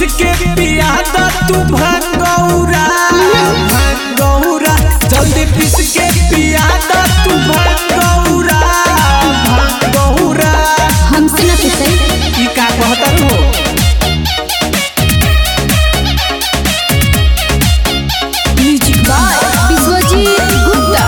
के पिया द तू भंगौरा भंगौरा जल्दी पीस के पिया द तू भंगौरा भंगौरा हमसे ना पिसई ई का कहता हो म्यूजिक बाय विश्वजीत गुप्ता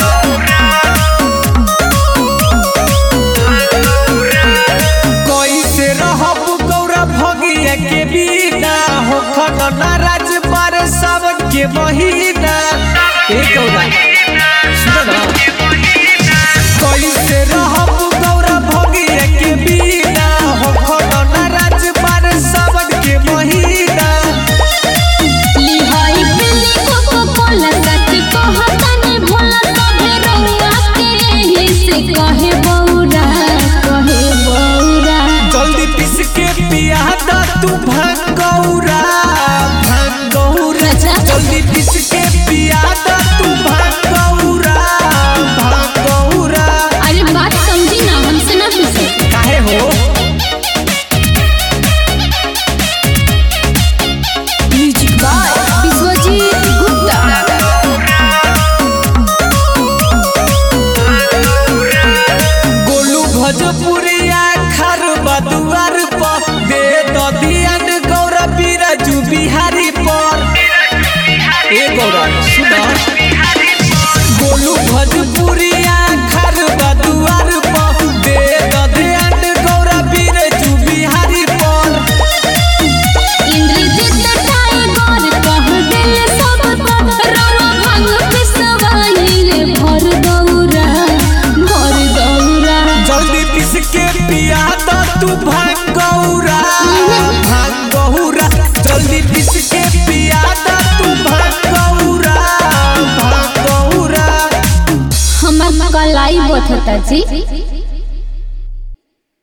कैसे रहब गौरा भगिया के बिना हो खन नाराज मारे सावन के महीना ए गौरा सुन ना कैसे रहब गौरा भगिया के बिना हो खन नाराज मारे सावन के महीना लिहाई बिल्ली कोको कोला सच कहताने भोला सभे रउआ के ही से कहे बौरा कहे बौरा जल्दी पीस के पिया द तू भंगौरा भंगौरा जल्दी पीस के पिया द तू भंगौरा भंगौरा अरे बात समझी ना हमसे ना पिसई काहे हो म्यूजिक बाय विश्वजीत गुप्ता गोलू भोजपुरिया खर बदुआर पर दे द दियन गौरा बिराजू बिहारी पर ए गौरा सुना गोलू भोजपुरिया खर बदुआर पर दे द दियन गौरा बिराजू बिहारी पर इंद्रजीत टाइगर कह दिल सब पर रवा भंग पिसवाइले भर दौरा भर दौरा जल्दी पीस के पिया द तू भंगौरा भंगौरा जल्दी पीस के पिया द तू भंगौरा भंगौरा हमर कलाई बथता जी